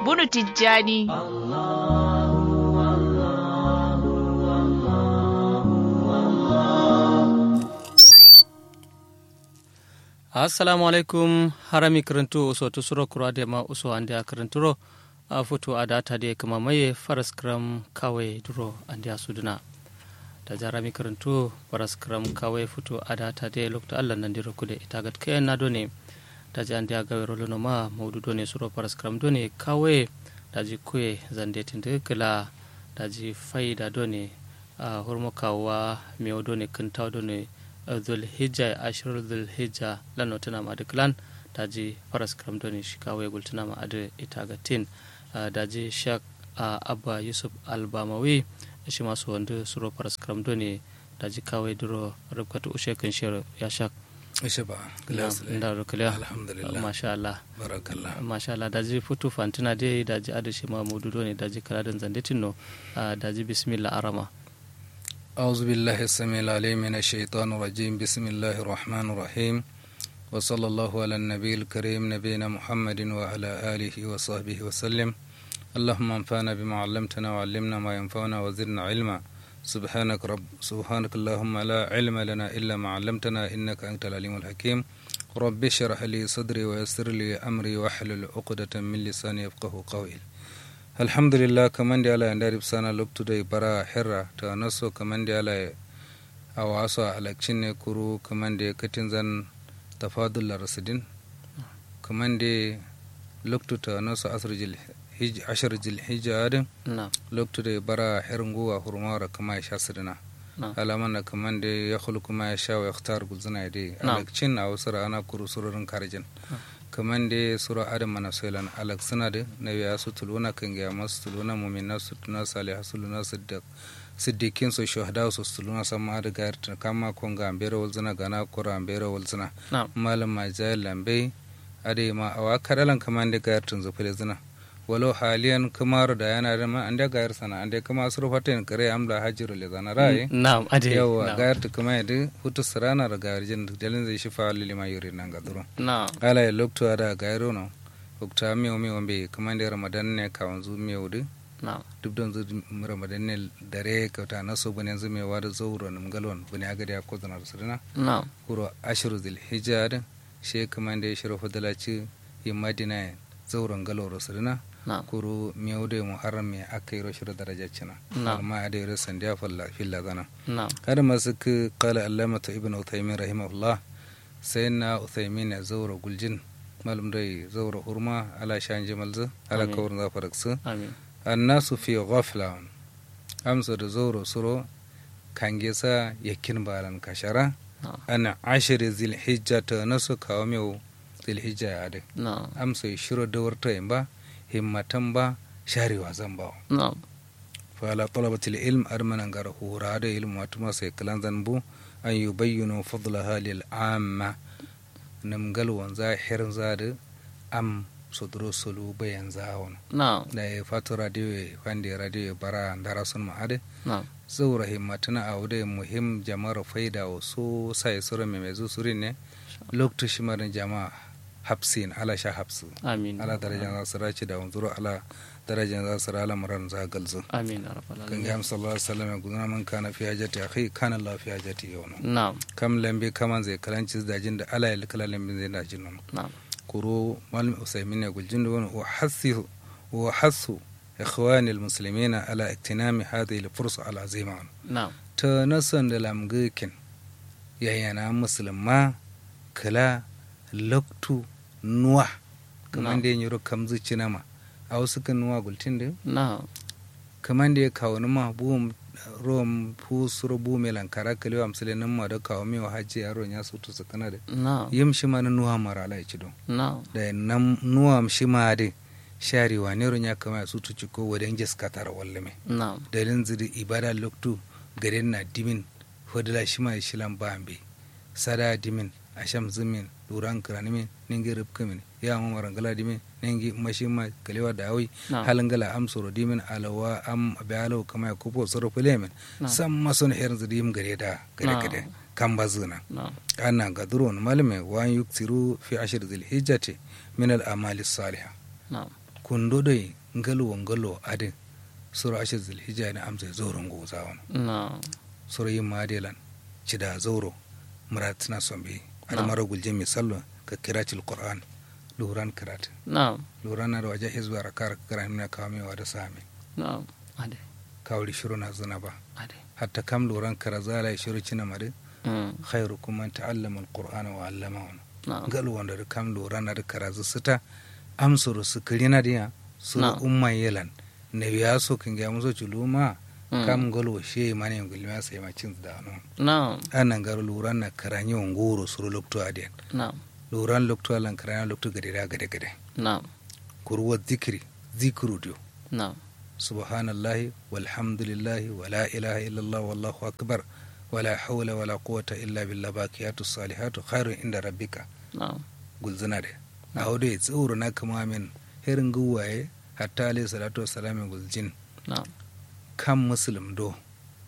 bunu tijjani assalamu alaikum harami karantu uso to suro kura de ma uso ande a karanturo a foto a data de kuma maye faras kram kawai duro ande a suduna da jarami karantu faras kram kawai foto a data de lokta allah nan diro kude itagat kayan na done da ji ande a gawe rolo ma maudu done suro faras kram done kawai da ji kuye zande tinde kila da ji faida done a hormo kawa mewo done kintaw done zulhijja ashirar zulhijja lano tana ma duk lan daji faras kram doni shi kawai gultuna ma adu ita ga tin daji shak abba yusuf albamawi shi masu wanda suro faras kram doni daji kawai duro rubkatu ushe kan shir ya shak ishe ba da rukliya alhamdulillah masha Allah barakallah masha Allah daji futu fantina dai daji adu shi ma mudu doni daji kaladan zandetin no daji bismillah arama أعوذ بالله السميع العليم من الشيطان الرجيم بسم الله الرحمن الرحيم وصلى الله على النبي الكريم نبينا محمد وعلى آله وصحبه وسلم اللهم انفعنا بما علمتنا وعلمنا ما ينفعنا وزدنا علما سبحانك رب سبحانك اللهم لا علم لنا إلا ما علمتنا إنك أنت العليم الحكيم رب اشرح لي صدري ويسر لي أمري واحلل عقدة من لساني يفقه قولي alhamdulillah kaman da ala ndari sana loptu da bara herra ta naso kaman da ala a waso alakcin ne kuru kaman da katin zan tafadul rasidin kaman da loktu ta naso asr jil hij ashar jil hijja adin na loktu da bara herin guwa hurmara kama ya sha sidina na alaman na kaman da ya khulu kuma ya sha wa yakhtar gulzina da Na. alakcin a wasu ana kuru sururin karjin kaman da sura adam mana soilan alak suna da na biya su tuluna kan gaya masu tuluna mumina su tuna salih su luna siddiq siddiqin su shuhada su tuluna sama da gayar ta kama kon ga ambere walzina gana kura ambere walzina na malam ma jayal lambe ade ma awa kadalan kaman da gayar tun zufile zina walau haliyan kamar da yana da ma ande gayar sana ande kama surfatin kare amla hajiru le zana rai na ade yawa na. gayar ta kuma yadda hutu sirana da gayar jin dalin zai shi fa lilima yuri nan ga duro na ala ya lokto ada gairo no okta miyo miyo be kamande ramadan ne ka wanzu miyo de na duk don zu ramadan ne dare ka ta naso bane zu me wada zauro num galon bane aga da ko zanar sirna na kuro ashru zil hijja she kamande shiro fadalaci yi madina zauron galoro sirna na kuro miyo de muharram me akai ro shiro daraja cina Na. amma ade ro sandiya falla filla zana na هذا ما سك قال علامة ابن عثيمين رحمه الله سيدنا عثيمين زور قلجن مالم دي زور هرما على شان جمال على آمين. كور ظفركس amin الناس في غفلة أمس زور سرو كان جيسا يكين بالان كشرة na أنا عشر ذي الحجة نسو كاوميو ذي الحجة عادي na أمس يشرو دور تيمبا همتن با شاري وزن باو na فعلى طلبة العلم أرمنا نغر هورا دا علم واتما سيكلان ذنبو أن يبينوا فضلها للعامة نمغل وانزا حرن زاد أم صدرو سلو بيان زاون na da ya fatu radio wanda radio bara ndara sun ma'ade na zaura himmatuna a wude muhim jama'ar faida wa so sai sura mai mai zusuri ne lokacin shimarin jama'a hapsin ala sha hapsu amin ala darajan za su raci da wanzuru ala darajan za su rala muran za galzu amin ya rabbal kan alamin ga sallallahu alaihi wasallam ya gudana man kana fi hajati akhi kana Allah fi hajati yawna na kam lambe kaman zai kalanci dajin da ala ya kala lambe zai dajin nan na kuro malam usaimin ya guljin da wani wa hasu wa hasu ikhwani almuslimin ala iktinami hadhihi alfursa alazima na ta nasan da lamgikin yayana musulma kala loktu nuwa kaman da yin yoro kamzu cinama a wasu kan nuwa gultin da na kaman da ya kawo numa buwum rom fu suro bu melan kara kalewa amsale nan ma da kawo mewa hajji yaro ya sutu su kana da na yim shi ma na nuwa mara ala ci don na da nan nuwa shi ma da sharewa ne ron ya kama ya sutu ci ko wadan jiska tara wallame na dalin ziri ibada loktu garin na dimin hodila shi ma shi lan bambe sada dimin asham zimin duran kiranimin ningi rubkamin ya ma marangala dimin ningi mashi ma kalewa da awi na halangala am soro dimin alawa am abialo kama ya kupo soro filemin na sam mason herin zidim gare da gare Na. gare kan bazuna na ana gadurun malme wa yuksiru fi ashir zil hijjati min al amali salihah na kundo dai ngalo ngalo adin sura ashir zulhijja ne amsa zoron go zawon na'am sura yin madelan cida zoro muratina sombe har mara gulje mai sallo ka kiratil qur'an luran kirat na'am luran na da waje hizba rakar kira mina kamewa da sami na'am ade kawri shiru na zina ba ade hatta kam luran kara zala shiru cina mari mm khairukum man ta'allama alqur'ana wa 'allamahu na'am galu wanda da kam luran na da kara sita amsuru su kirina dia su Na'am. umma yelan ne biya so kin ga muso chuluma Mm. kam galu she mane ngulma sai ma cin da no na'am anan garu luran na karanyi ngoro suru lokto aden na'am luran lokto alan karanya lokto gade da gade gade na'am kurwa zikri zikru dio na'am subhanallahi walhamdulillahi wala ilaha illallah wallahu akbar wala hawla wala quwwata illa billah baqiyatu salihatu khairun inda rabbika na'am gulzina de a wade tsoro na kama min herin guwaye hatta alayhi salatu wassalam gulzin na'am kan muslim do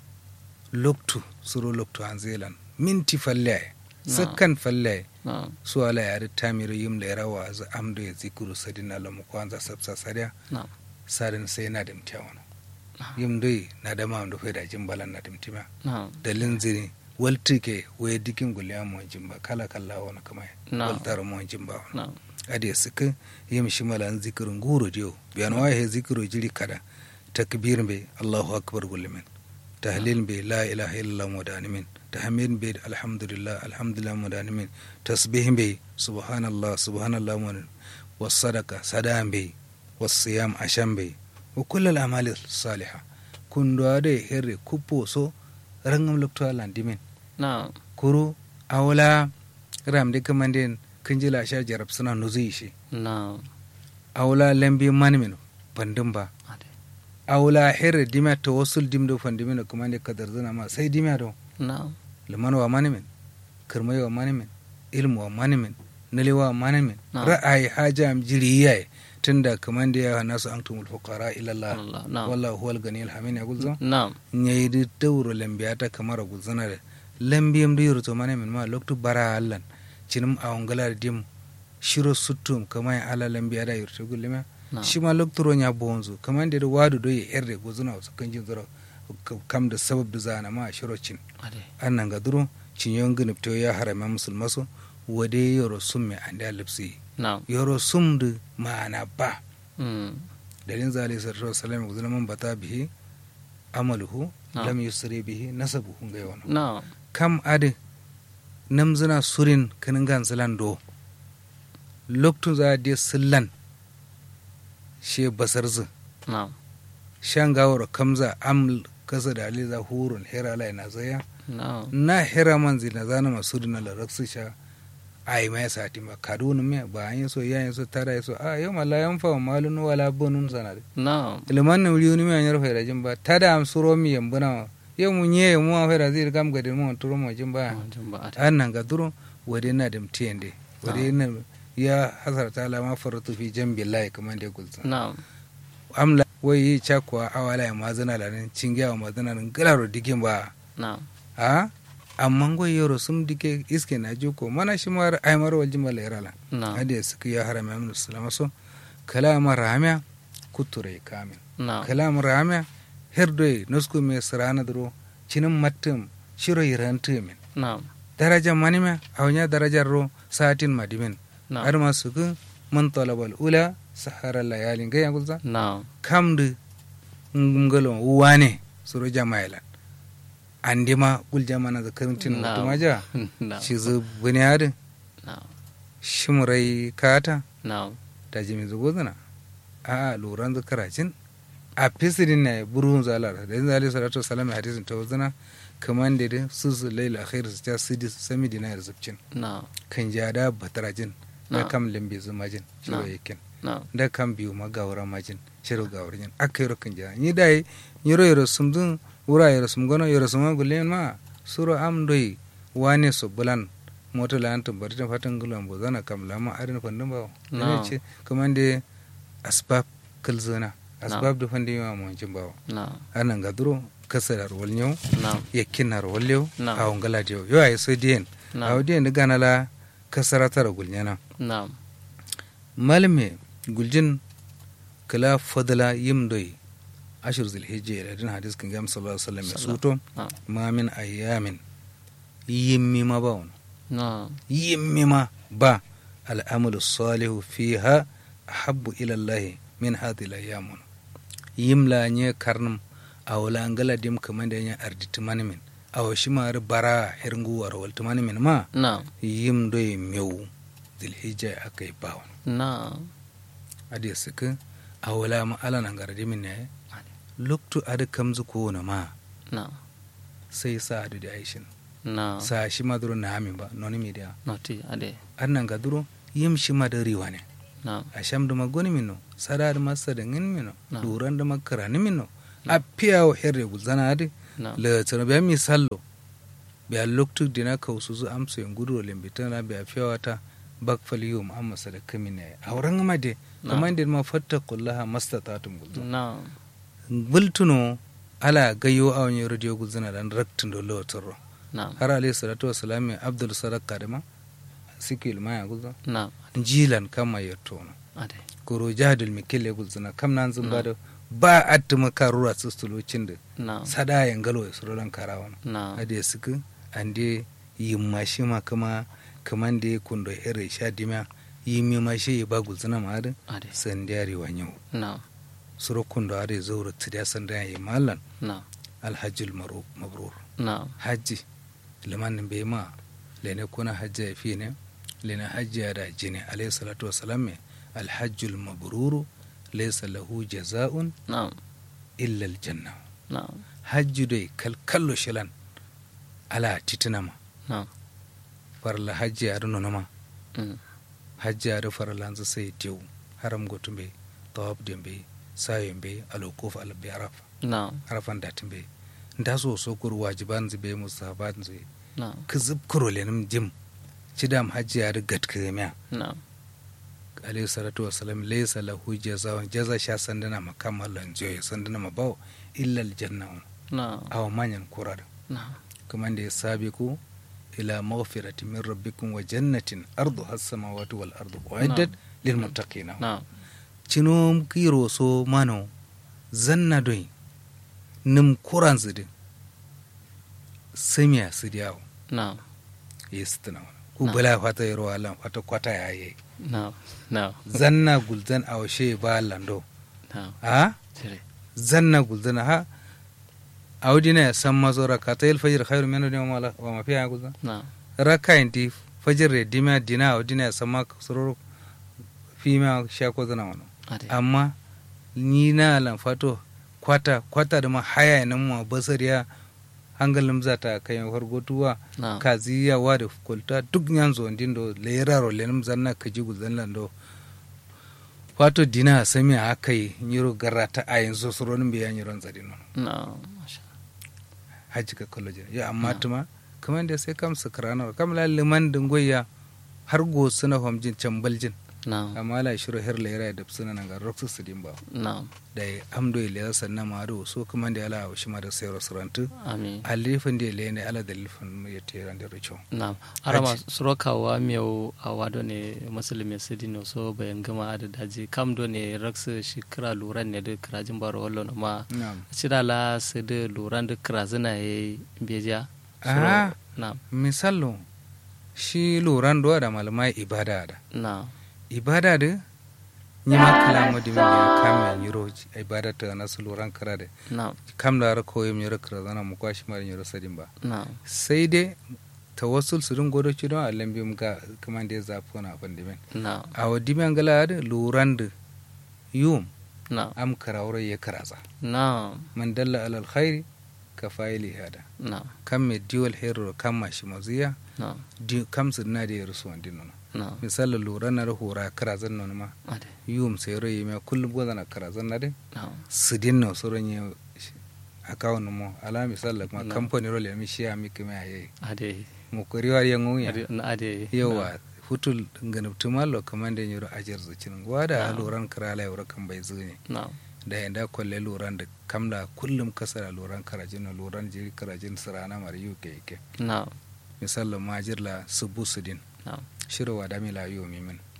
loktu suro loktu an zelan minti falle sakkan falle na'am su ala yari tamiru yim da rawa za amdo ya zikuru sadin alamu kwanza sabsa sariya na'am sadin sai na dimtiya wani yim doi na dama wanda fai da jin balan na dimtima na'am da linziri walti ke waye dikin guliya mu jimba kala kala wani kama Na'am. waltar mu jimba wani na'am ade suka yim shimalan zikirin guro dio biyan waye zikiro jiri kada takbir be allahu akbar gulimin tahlil be la ilaha illallah mudanimin tahmid be alhamdulillah alhamdulillah mudanimin tasbih be subhanallah subhanallah mun wasadaqa sadam be wasiyam asham be wa kullal amali salihah kundo ade herre kuppo so rangam lokto alandimin na'am kuru awla ramde kamanden kinjila sha jarab suna nuzi shi na'am awla lambi manmin bandin ba ade awla herre dimya to wasul dimdo fandimin kuma ne kadar zana ma sai dimya do na'am liman wa manmin kirmai wa manmin ilmu wa manmin nali wa manmin Na'am. ra'ayi haja am jiriya tunda kaman da ya nasu antumul fuqara ila Allah Allah na'am wallahu huwal ganiyul hamid ya gulzo na'am nyayidi dawro lambiyata kamara gulzana da lambiyam da yurto manmin ma loktu bara allan cinum awngala dim shiro suttum kamay ala lambiya da yurto gullima na'am shi ma loktoro nya bonzo kaman da wadu do ye herde gozuna wasu kanjin zoro kam da sabab da zana ma shiro cin ade annan ga duro cin yon gni to ya harama musulmaso wade yoro summe ande alipsi na'am yoro sumdu ma'ana ba mm dalin zali sallallahu alaihi wasallam gozuna man bata bihi amaluhu Na'am. lam yusri bihi nasabuhu ngai wono na'am kam ade namzina surin kanin gan silan do loktun za de sillan she basarzu na'am shan gawar kamza am kasa da aliza hurun hera lai na zaya na'am na hera man zina zana masu dina la raksu sha ai mai sati ma kaduna me ba an yi so yayin so tara yi so a yau mala yan fa malun wala bunun sana de na'am ilman na wuri me anyar fa jin ba tada am suro mi yambuna yau mun ye mu fa da zai kam gadin mu turo mu jin ba jin ba ade an nan ga duro wade na da mtiyende wade na ya hasarta la ma faratu fi jambi lai kamar da gulza na'am amla wai yi chakwa awala ya mazana la nan cingiya wa mazana nan galaro digin ba na'am a amma go yoro sum dike iske na juko mana shi mar ay mar wal jimal yarala na'am ade suka ya harama min sallama so kalama ramya kuture kamin na'am kalam ramya herdoy nosku me sarana duro cinin mattum shiro yirantu min na'am daraja manime awnya darajar ro satin madimin na'am har masu kun man talabal ula sahara layalin ga yanzu na'am kamdu ngalo wane suro jamailan andima gul jamana da karantin Na'am. wato maja na'am shi zu bunyadin na'am shimrai kata na'am da jimi zugo zana a loran zu karacin a fisirin na burun zalar da yanzu alaihi salatu wasalam hadisin ta wazana kaman da dai su su laila khair su ta sidi sami dina da zubcin na'am kan jada batarajin da Na'am. kam lambe zumajin shiro Na'am. yakin na'am da kam biyu ma gawara majin shiro gawarin aka yoro kan jada ni dai yoro yoro sumdun wura yoro sum gono yoro sum gulen ma suro am doi wane so bulan moto la antum bari ta fatan gulan bo zana kam lama arin fandin ba Na'am. ne ce kaman da asbab kalzana asbab da fandin ma mo jin ba na'am anan ga duro kasarar walnyo na'am yakkinar wallew Na'am. a wangala dio yo ay so dien Na'am. a dien da ganala kasaratar gulnyana na'am malme guljin kala fadla yimdoi ashir zilhijja da din hadis kan gam sallallahu alaihi wasallam ya suto na'am ma min ayyamin yimmi ma ba wani na'am yimmi ma ba al'amalu salihu fiha ahabbu ila Allah min hadhihi al-ayyam yimla nye karnum awla angala dim kamanda nya arditi manimin aw shimar bara hirngu war wal manimin ma na'am yim doy mew zilhijja akai bawon na'am adi sika awla ma ala nan gardi min ne loktu ada kamzu ko na ma na'am sai sa adu da aishin na'am sa shi maduro na amin ba noni media noti ade annan ga duro yim shi madari wane na'am a sham da magoni minno sada da masa da ngin minno Na. duran da makara ni minno a piya wa herre guzana adi na'am le tsana biya misallo biya loktu dina ka usu zu amsa yin gudu limbitan na biya fiya wata bak fali yau mu'amma sadaka mine a wurin ma de Na. kamar da ma fatta kullaha mastata'tum gulzu na'am bultuno ala gayo a wani radio guzana dan raktin da lotarro na'am har alayhi salatu wassalam mai abdul sadaka da ma sikil ma ya guzo na'am jilan kama ya tono ade koro jahadul mikille gulzuna kam nan zun bada ba attuma karura sustulocin da na'am sada ya ngalo ya surolan karawan na'am ade suku ande yimma shi ma kama kaman da ya kundo ere sha dimya yimmi ma shi ya ba gulzuna ma da ade sandiyari wanyo na'am suro kundo ade zaura tidiya sanda ya mallan na'am alhajjul maru- mabrur na'am hajji liman bai ma lene kuna hajji ya fi ne lene hajji ya da jini alayhi salatu wasalam me alhajjul mabruru laysa lahu jaza'un na'am illa aljanna na'am hajji dai kalkallo shilan ala titinama na'am farla hajji ya nuna ma mm, hajji ya da farla hanzu sai tewu haram gotum bai tawab din bai sayin bai alokuf albi arafa na'am arafan datin bai nda so so kur wajiban zai musahabat zai na'am kizib kuro lenim jim cidam hajji ya da gatkamiya na'am alayhi salatu wasalam laysa lahu jazaa'un jaza sha sandana makam Allah joye sandana mabaw illa aljanna na'am aw manyan kurar na'am kuma da ya sabi ku ila maghfirati min rabbikum wa jannatin arduha as-samawati wal ardu uiddat lil muttaqin na'am cino kiro so mano zanna doi nim kuran zidi samiya sidiyawo na'am yestina ku Na. bala fata yaro alan fata kwata yayi na'am na'am zanna gulzan awshe ba lando na'am a tire zanna gulzana ha awdina ya san mazo rakata il fajr khairu min ad wa wa ma fiha gulzan na'am raka inti fajr re dima dina awdina ya san ma sururu fi ma sha ko zana wano ade amma ni na lan fato kwata kwata da ma haya nan mu basariya hangalin zata kai hargotuwa na'am kaziya wa da kulta duk nyanzo ndindo leraro lenum zanna kaji gulzan lando wato dina sami a kai nyiro garata a yanzu suronin biya nyiron zari nono na'am masha haji ka kallo jira ya amma Na. tuma kamar da sai kam sakrana kam la liman dingoya har go suna homjin cambaljin na'am amma la shiro her lera da suna nan ga roksu sidin ba na'am da amdo ile sanna ma do so kuma da ala shi ma da sai restaurant amin alifin da ile ne ala da lifin ya tera da richo na'am arama surokawa miyau a wado ne musulmi sidino so bayan gama da daji kam do ne raksu shi kira luran ne da kirajin baro wallo na ma na'am cida la su da luran da kirazina ya yi beja Ah. na'am misalo shi loran do da malamai ibada da na'am ibada da ni ma kalamo di mi ya kam yiro ibada ta na su loran kara da na'am kam da ra koyim yiro kara zana mu kwashi mara yiro sadin ba na'am sai dai tawassul su dun godo ci don Allah bi mu ga kaman da ya zafi na fandimen na'am a wadi men gala da loran da yum na'am am karawra ya karaza na'am man dalla alal khairi ka fa'ili hada na'am kam me diwal hero kam ma shi maziya na'am di kam su na da ya rusu wandin nono na'am misali lura na hora karazan nono ma ade yum sai ro yime kullum goza na karazan na de na'am sidin no so ronye akawun mo ala misali ma Na. company ro le mi shi ami kime aye ade mo ko riwa ya ngu ya ade ade yawa hutul nganab tumallo kamande nyoro ajar zucin gwada Na. loran karala yoro kan bai zuni na'am da yanda kwalle loran da kamla kullum kasara loran karajin na loran jiri karajin sirana mar yuke yake na'am misali majirla subu sudin na'am shirwa da mila yomi min na'am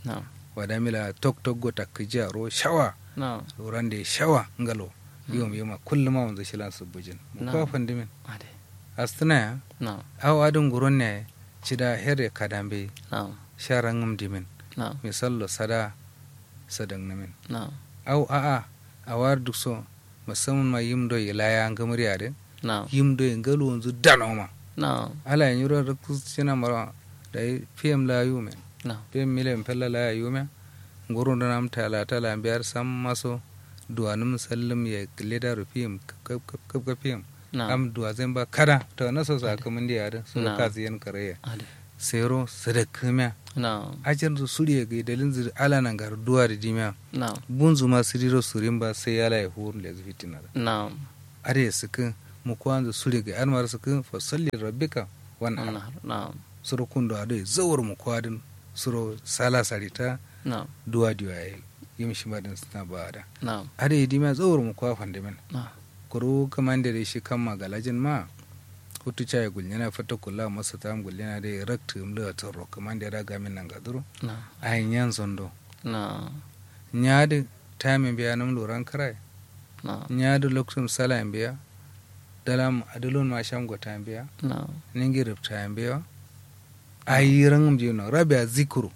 wadamila tok tok go takija ro shawa na'am rande shawa ngalo yom yoma kullum ma wanzu shilan su bujin Na. ko fandimin ade astana ya na'am aw adun guron ne cida here kadambe na'am sharan ngam dimin na'am misallo sada sadang namin na'am aw a a awar duk so musamman ma yimdo ilaya ngamri ade na'am yimdo ngalo wanzu danoma na'am ala yin yuro da kusina mara da pm la yume na'am pm milen pella la yume ngurun da nam tala tala biyar sam maso duwanum sallam ya leda ru pm kap kap kap kap pm na'am am duwa zan ba kada to na so sa kamun da yare so Na. ka ziyan kare ade sero sadakamiya na'am ajin su suriya ga dalin zir ala nan gar duwa da dimiya na'am bunzu ma siriro surin ba sai yala ya hurun da fitina da na'am are suka mu kwanzu suriya ga almar suka fa salli rabbika wan ana na'am na'am suro kundo ade zawar mu kwadin suro sala sarita na'am duwa diwa ya yim shi madin suna ba da na'am ade dimiya zawar mu kwa fandimin na'am kuru kamande da shi kan magalajin ma hutu chai gulnyana fata kula masa tam gulnyana da rakta mla taro kamande da gamin nan gaduro na'am ayin yan zondo na'am nyaade time biya nam loran karai na'am nyaade loksum sala biya dalam adulun ma sham go time biya na'am ningi rip time biya ayirangum jino rabia zikru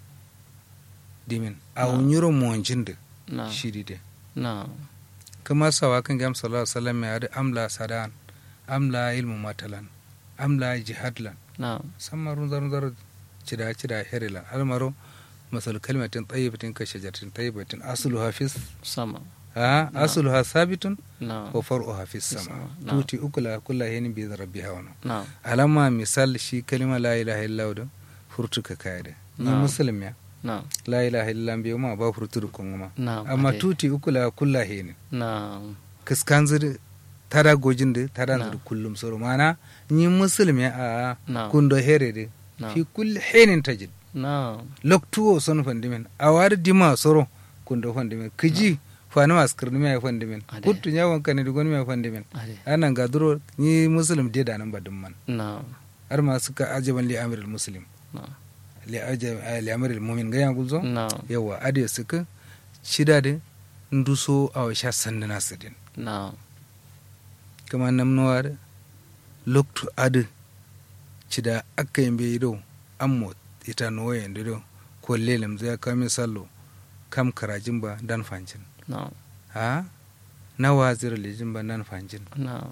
dimin awunyuro monjinde na'am shiride na'am kama sawa kan gam sallallahu alaihi wasallam ya da amla sadan amla ilmu matalan amla jihadlan na'am samarun zarun zarun cida cida herila almaro masal kalmatin tayyibatin ka shajaratin tayyibatin aslu hafiz sama ha aslu ha sabitun na'am wa far'u hafiz sama Sama, na'am. tuti ukula kullu hin bi rabbiha wa na'am alama misal shi kalima la ilaha illallah da furtuka kayade ni Na'am. muslim ya na'am la ilaha illallah bi ma ba furtu kun ma na'am amma ade. tuti ukula kullu hin na'am kiskanzir tada gojinde tada Na'am. nzir kullum soro mana ni muslim ya a na'am kundo herede na'am fi kulli hinin tajid na'am loktuwo son fandimen awar dima soro kundo fandimen kiji fani maskirni mai fandimen Ade. kuttu nyawon kane dugon mai fandimen ade anan ga duro ni muslim de da nan badin man na'am har ma suka ajaban li amirul muslim na'am li ajab li amirul mu'min ga yan gulzo na'am yawa ade suka shida de nduso aw sha sandana sidin na'am kama namnowar loktu ade cida akka yimbe do ammo ita noyen do ko lelem zai kami sallo kam karajin ba dan fancin na'am ha na wazir lijin ba dan fancin na'am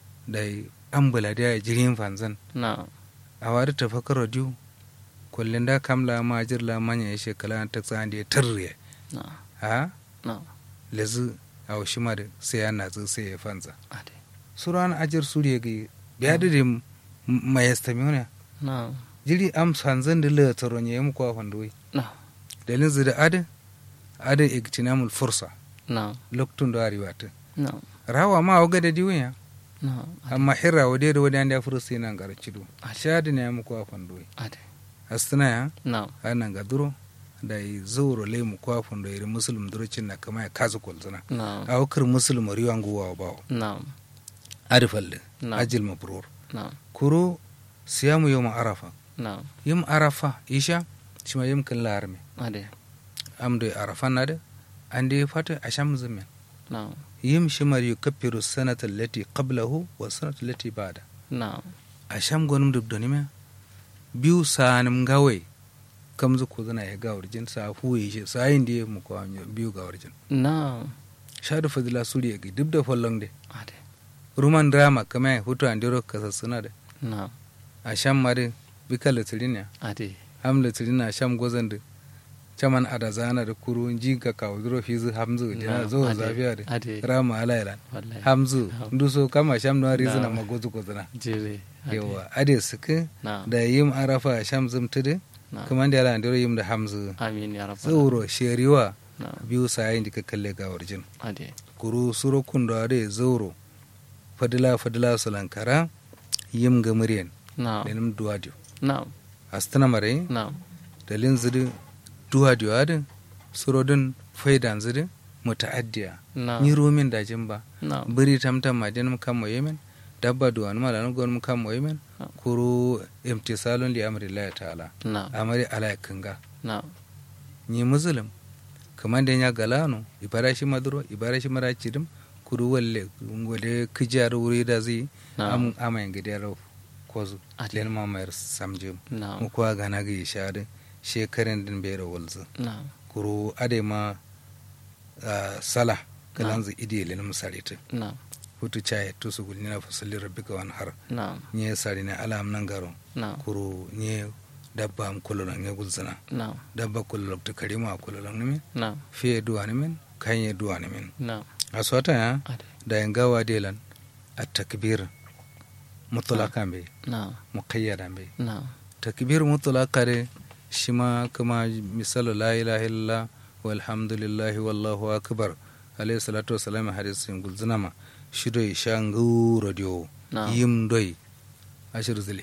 dai ambula da jirin fanzan na'am a wari tafakar radio kullum da kamla ma jirla manya ya shekala ta tsan da ya tarriye na'am ha na'am lezu a washi ma da sai ya natsu sai ya fanza ade suran ajir suriya ga biya da da mayastamiona na'am jiri am sanzan da la taron ya mu kwa fandoyi na'am dalin zida ada ada igtinamul fursa na'am loktun da ariwata na'am rawa ma waga da diwiya na'am ade amma hirra wade da wade anda fursa nan gar cido Ade. shadi ne mu kwa fandoyi ade astana ya na'am anan ga duro da yi zauro le mu kwa fandoyi da muslim duro cin na kama ya kazu kolzana na'am a wakar muslim riwan guwa bawo na'am arifalle na'am ajil mabrur na'am kuro siyamu yawm arafa na'am yim arafa isha shima yim kan larme ade amdo arafa nade ande fata asham zumen na'am yim shimar yukaffiru sanata allati qablahu wa sanata allati ba'da na'am asham gonum dubdoni me biyu sanim gawe kamzu ko zana ya gawar jin sa huye shi sa yin da mu ko biyu gawar jin na'am shadu fadila suriya ga dubda follong de ade ruman drama kama hutu andiro kasassuna de na'am asham mare bikala tirina ade hamla tirina asham gozan de caman ada zana da kuru jinka kawo duro fizu hamzu dina Na'am, zo ade, zafiya de ade rama alaylan wallahi hamzu Ham- nduso kama sham no rizina Na'am. magozu kozana jere ade yawa ade suke na'am da yim arafa sham zumtude na'am kuma da yalan dero yim da hamzu amin ya rabbal tsoro sheriwa na'am biyu sayin dika kalle ga warjin ade kuru suro kundo ade zoro fadila fadila sulankara yim ga muryan na'am lenim duwadio na'am astana mare na'am dalin zidi duwadio ade suro din faidan zidi mutaaddiya na'am ni romin dajin ba na'am biri tamtam madin kam mo yemen dabba duwan mala no gon kam mo yemen Ah. kuru imtisalun li amri allah ta'ala na'am amari ala kanga na'am ni muslim kamar da ya galano ibara shi maduro ibara shi mara cidim kuru walle wale kijar wuri da zai Na'am. am amayin gidiyar kozu Ati. len mamayar samjim na'am mu kuwa gana ga ishade shekaran din bere walzu na'am kuru ade ma ah, sala kalanzu idi len musarita na'am hutu chaye tusu gulnina fasalli rabbika wan har na'am nye sari ne alam nan garo na'am kuru nye dabba am kulolon nye gulzana na'am dabba kulolon to karima a kulolon nimin na'am fiye duwa nimin kanye duwa nimin na'am a sota ya ade da yin gawa delan a takbir mutulaka bai na'am muqayyada bai na'am takbir mutulaka de shi ma kuma misalu la ilaha illallah walhamdulillahi wallahu akbar alayhi salatu wassalam hadisin gulzina ma shi doi sha nguro dio Na'am. yim doi ashir zil